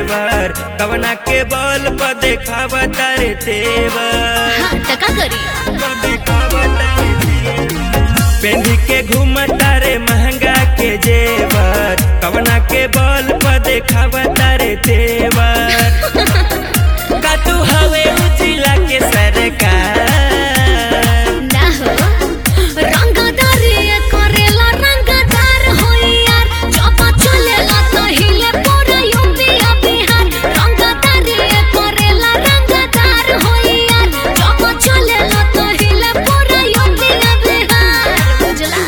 देवर कवना के बल पर देखावा तारे तेवर हाँ त का करी पेंधी के घूमता रे महंगा के जेवर कवना के बल पर देखावा तारे तेवर का तू हवे उजिला के सरकार ना हो रंगदारी करेला रंगदार होई यार चपा चलेला तो हिले पूरा यूपी आ बिहार रंगदारी करेला रंगदार होई यार चपा चलेला तो हिले पूरा यूपी आ बिहार बुझला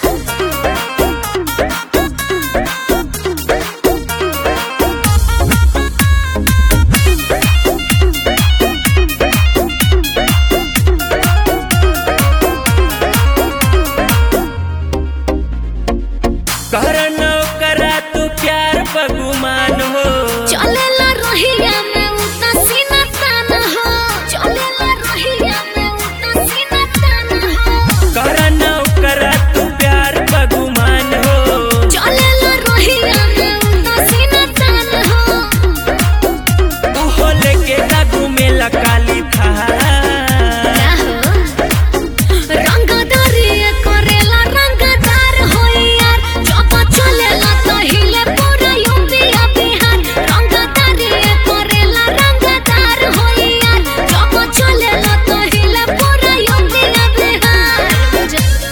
करन करा तू प्यार बगुमान हो चलेला रहिया में उता सीना तान हो चलेला रहिया में उता सीना तान हो करन करा तू प्यार बगुमान हो चलेला रहिया में उता सीना तान हो तू हो लेके दागू में लकाली था क्या हो रंगदारी करेला रंगदार होई यार चपा चलेला तो हिले पूरा यूपी आ बिहार रंगदारी करेला रंगदार होई यार चपा चलेला तो हिले पूरा यूपी आ बिहार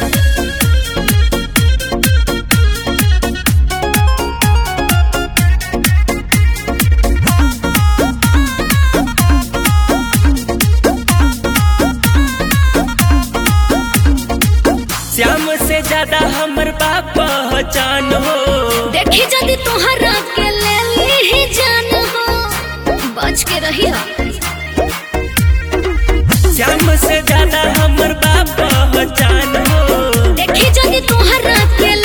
श्याम से ज्यादा हमर बाप पहचान हो देखी जदी तोहरा के ले ली जान हो बच के रही हो श्याम से ज्यादा हमर बाप पहचान हो देखी जदी तोहरा के